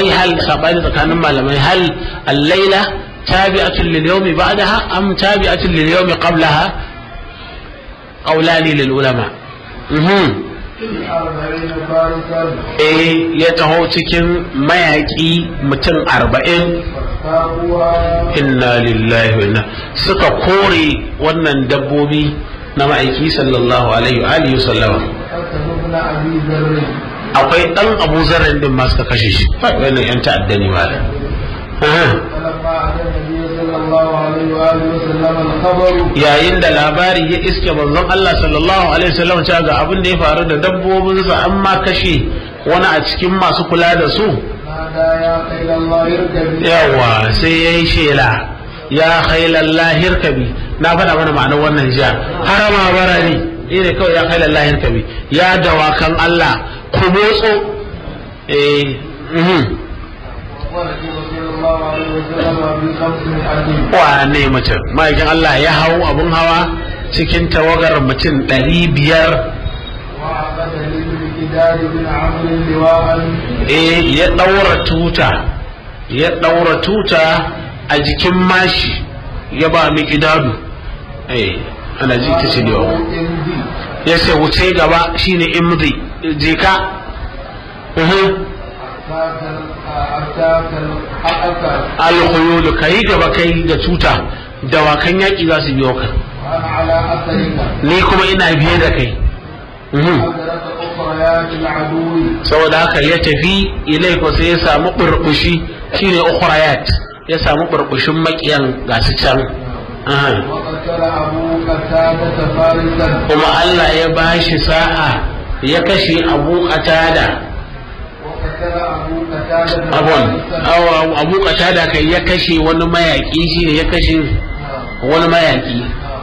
ai hal sabani tsakanin malamai hal al-laila tabi'atun lil yawmi ba'daha am tabi'atun lil yawmi qablaha qawlani lil ulama mhm أربعين فارسا eh ya taho cikin mayaki mutum arba'in فاقوا inna lillahi wa inna suka kore wannan dabbobi na ma'aiki sallallahu alaihi wa alihi sallama أسد بن أبي ذر akwai dan abu zarren din ma suka kashe shi wannan yan ta'adda ne ma فلما أتى النبي صلى الله عليه وآله وسلم الخبر yayin da labari ya iske manzon Allah sallallahu alaihi wasallam cewa ga abin da ya faru da dabbobinsa an ma kashe wani a cikin masu kula da su نادى يا خيل الله اركبي yawa sai ya yi shela ya khailan lahir kabi na faɗa mana ma'anar wannan jiya harama bara ne ne kawai ya khailan lahir kabi ya dawakan Allah ku motso eh mhm. ورسول صلى الله عليه وسلم بخمسمائة wane mutum ma'aikin Allah ya hau abun hawa cikin tawagar mutum ɗari biyar وعقد للمقداد بن عمرو لواء eh ya ɗaura tuta ya ɗaura tuta a jikin mashi ya ba mi idadu eh ana ji ta ce da yawa امضي ya ce wuce gaba shine imdi je ka Mhm. أتاك الحقك alkhuyulu kai gaba kai da tuta dawakan yaƙi za su biyo ka وأنا على أثرك ni kuma ina biye da kai Mhm. أدرك أخريات العدو saboda haka ya tafi ilai ko sai ya samu burbushi shine ukhrayat ya samu burbushin makiyan gasu can Aha. وقتل أبو قتادة فارسا kuma Allah ya bashi sa'a ya kashe Abu Qatada وقتل أبو قتادة abun فارسا aw- Abu Qatada kai ya kashe wani mayaki shine ya kashe wani mayaki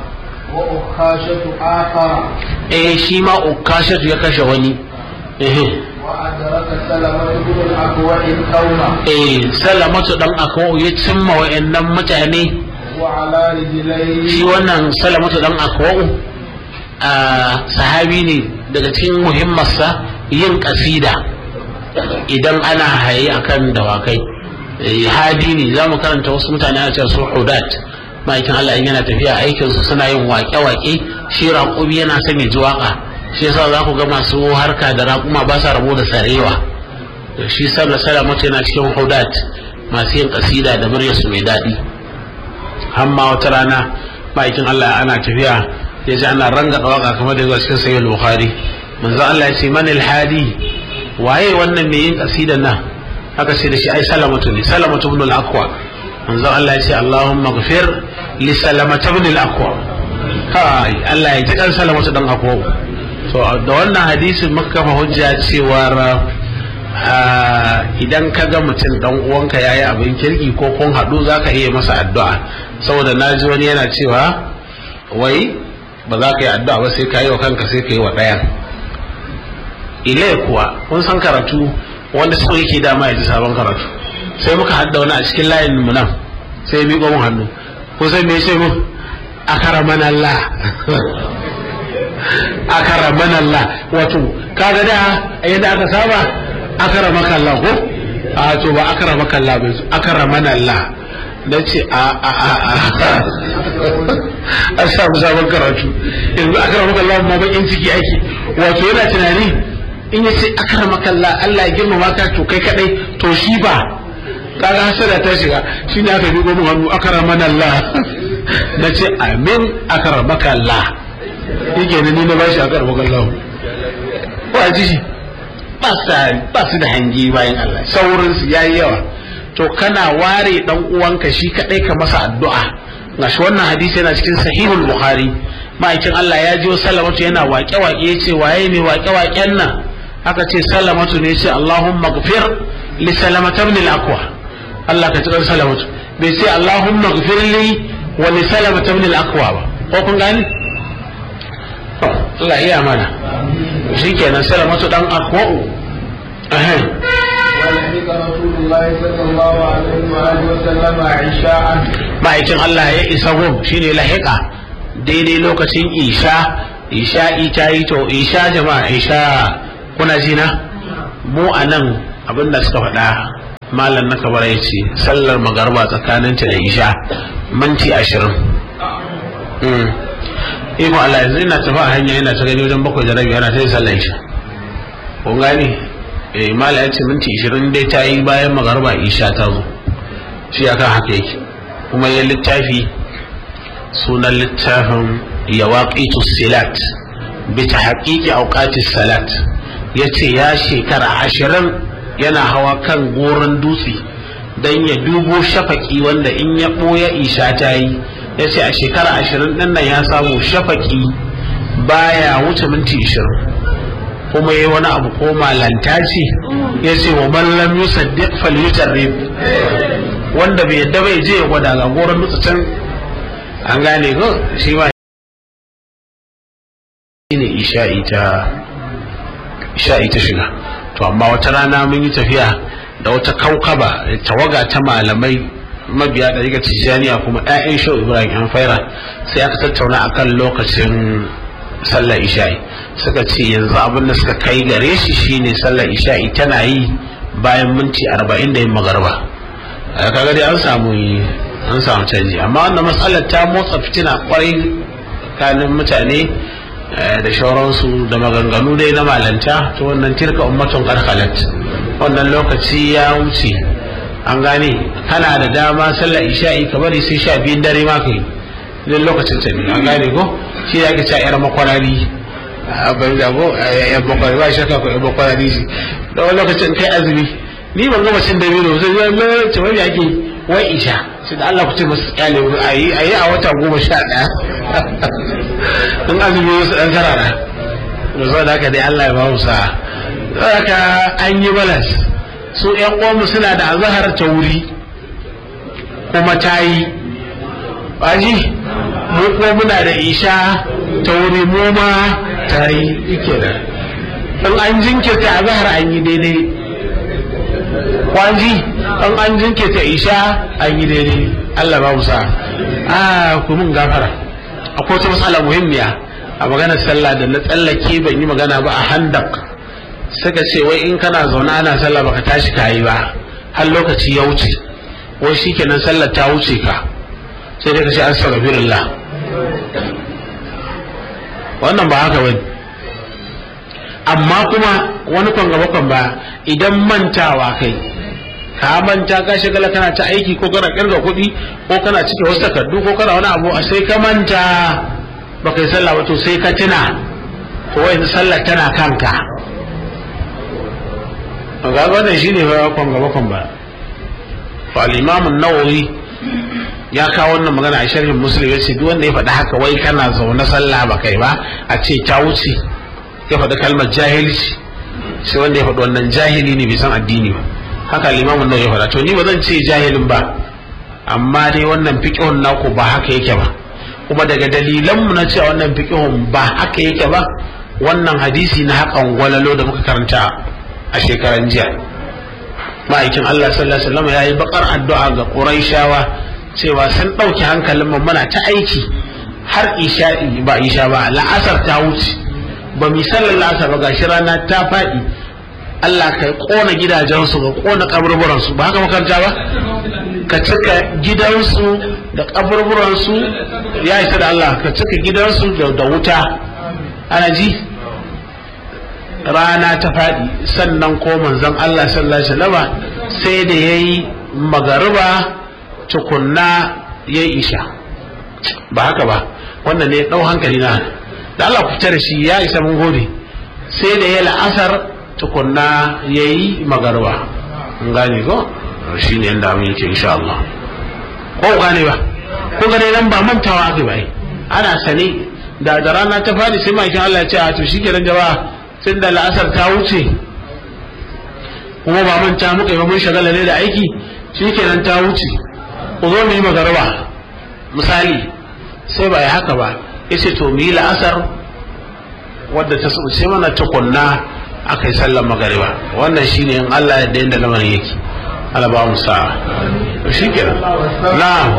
وأخاشة آخر eh shi ma Ukashatu ya kashe wani eh وأدرك سلمة بن الأكوع القوم eh Salamatu dan Akwa ya cimma wayannan mutane وعلى رجليه shi wannan salamatu dan akwa'u a sahabi ne daga cikin muhimmarsa yin kasida idan ana haye akan dawakai Eh, hadi ne za mu karanta wasu mutane a cewa su hudat ma'aikin Allah in yana tafiya aikinsu suna yin waƙe-waƙe shi raƙumi yana son ya ji waƙa shi yasa za ku ga masu harka da raƙuma ba sa rabo da sarewa shi sallah salamatu yana cikin hudat masu yin kasida da muryarsu mai daɗi hamma wata rana ma'aikin Allah ana tafiya ya ji ana ranga waka kamar da zuwa cikin sayyid bukhari manzo Allah ya ce man hadi waye wannan mai yin kasidan nan aka ce da shi ai salamatu ne salamatu ibn al-aqwa manzo Allah ya ce Allahumma ghfir li salamatu ibn al-aqwa kai Allah ya ji kan salamatu dan aqwa to da wannan hadisin muka kafa hujja cewa Ah, idan ka ga mutum dan uwanka yayi abin kirki ko kun haɗu za ka iya masa addu'a saboda na ji wani yana cewa wai ba za ka yi addu'a ba sai ka yi wa kanka sai ka yi wa ɗayan ile kuwa kun san karatu wanda so yake dama ya ji sabon karatu sai muka hadda wani a cikin layin mu nan sai ya miƙo mun hannu ko sai me ce mun akaraman Allah akaraman Allah wato kaga da yadda aka saba akaramaka Allah ko a to ba akaramaka Allah bai akaraman Allah na ce a a a a an samu sabon karatu yanzu akaramaka Allah ma bakin ciki ake wato yana tunani in ya ce akaramaka Allah Allah ya girmama ka to kai kadai to shi ba kaga hasada ta shiga shi ne aka dubo mun hannu akaraman Allah na ce amin akaramaka Allah yake ne ni na bashi akaramaka Allah ba ji shi ba su da hangi bayan Allah saurinsu ya yi yawa to kana ware dan uwanka shi kadai ka masa addu'a gashi wannan hadisi yana cikin sahihul bukhari ma'aikin Allah ya jiyo salamatu yana waƙe waƙe ya ce waye mai waƙe waƙen nan aka ce salamatu ne ce Allahumma gfir li salamata ibn al-aqwa Allah ka tsare salamatu bai ce Allahumma gfir li wa li salamata ibn al-aqwa ba ko kun gani to Allah iya mana shikenan salamatu dan akwa'u ahem ولحق رسول الله صلى الله عليه وآله وسلم عشاء ma'aikin Allah ya isa gum shine lahiqa daidai lokacin isha isha'i ta yi to isha jama'a isha kuna ji na mu a nan abinda suka faɗa malam na kabara ya ce sallar magarba tsakaninta da isha minti ashirin iko Allah yanzu ina tafi a hanya ina ta gani wajen bakwai da rabi ana ta yi sallar isha kun gani eh malam ya ce minti ashirin dai ta yi bayan magarba isha ta zo shi akan haka yake kuma ya littafi sunan littafin yawaqitu silat bi tahqiqi awqati salat yace ya shekara ashirin yana hawa kan goron dutse dan ya dubo shafaki wanda in ya ɓoye isha ta yi yace a shekara ashirin din nan ya samu shafaki baya wuce minti ashirin kuma yi wani abu ko malanta ce ya ce wa mallam yusaddiq falyutarrib wanda bai yadda bai je ya gwada ga goron dutse can an gane ko shi ma ne isha'i ta isha'i ta shiga to amma wata rana mun yi tafiya da wata kaukaba tawaga ta malamai mabiya da riga tijjaniya kuma 'ya'yan shau ibrahim yan faira sai aka tattauna akan lokacin sallar isha'i suka ce yanzu abin da suka kai gare shi shine sallar isha'i tana yi bayan minti arba'in da yin magarba kaga dai an samu an samu canji amma wannan matsalar ta motsa fitina kwarai tsakanin mutane da shauransu da maganganu dai na malanta to wannan tirka ummatun karkalat wannan lokaci ya wuce an gane kana da dama sallar isha'i ka bari sai sha biyun dare ma ka yi idan lokacin ta ne an gane ko shi ya ke ca yar makwarari a bai da ko yar makwarari ba shakka ko yar makwarari shi da wani lokacin kai azumi ni ban gama cin dabino sai zai lokacin wani ake wai isha sai da Allah ku ce masu kyale a yi a wata goma sha ɗaya in azumi wasu ɗan karara da zuwa da haka dai Allah ya ba mu sa haka an yi balas su ƴan uwanmu suna da azahar ta wuri kuma ta yi baji mu kuma muna da isha ta wuri mu ma ta yi ike da in an jinkirta azahar an yi daidai kwanji in an jinkirta isha an yi daidai Allah ba mu sa a ku mun gafara akwai wata matsala muhimmiya a maganar sallah da na tsallake ban yi magana ba a handak suka ce wai in kana zaune ana sallah baka tashi kayi ba har lokaci ya wuce wai shikenan sallar ta wuce ka sai dai ka ce astaghfirullah wannan ba haka bane amma kuma wani kwan gaba kwan ba idan mantawa kai ka manta ka shigala kana ta aiki ko kana kirga kuɗi ko kana cike wasu takardu ko kana wani abu a sai ka manta ba kai sallah ba to sai ka tuna to wai sallar tana kanka ga wannan shine ba kwan gaba kwan ba fa al-imam an-nawawi ya kawo wannan magana a sharhin muslim yace duk wanda ya faɗi haka wai kana zaune sallah ba kai ba a ce ta wuce ya faɗi kalmar jahilci sai wanda ya faɗi wannan jahili ne bai san addini ba haka limamin nan ya faɗa to ni ba zan ce jahilin ba amma dai wannan fiqhun naku ba haka yake ba kuma daga dalilan mu na cewa wannan fiqhun ba haka yake ba wannan hadisi na hakan gwalalo da muka karanta a shekaran jiya ma'aikin Allah sallallahu alaihi wasallam yayi bakar addu'a ga Quraishawa cewa sun ɗauki hankalin mu muna ta aiki har isha'i ba isha ba la'asar ta wuce ba mi sallar la'asar ba gashi rana ta faɗi Allah ka kona gidajensu ka kona kaburburansu ba haka makaranta ba ka cika gidansu da kaburburansu ya isa da Allah ka cika gidansu da wuta ana ji rana ta faɗi sannan ko manzon Allah sallallahu alaihi wasallam sai da yayi magariba tukunna yayi isha ba haka ba wannan ne dau hankali na da Allah ku tare shi ya isa mun gode sai da ya la'asar tukunna ya yi magarba gane ko shi ne yadda amin yake insha Allah ko gane ba ko gane nan ba mantawa aka bai ana sane da da rana ta fadi sai makin Allah ya ce a to shi kenan jama'a tun da la'asar ta wuce kuma ba manta muka yi ba mun shagala ne da aiki shi kenan ta wuce ku zo mu yi magarba misali sai ba ya haka ba yace to mu yi la'asar wadda ta sai mana tukunna aka yi sallar magariba wannan shine in Allah ya da yadda lamarin yake Allah ba mu sa'a to shikenan na'am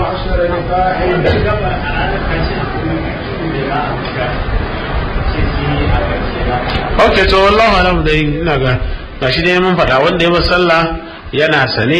Okay to wallahu alam dai ina ga gashi dai mun faɗa wanda ya ba sallah yana sane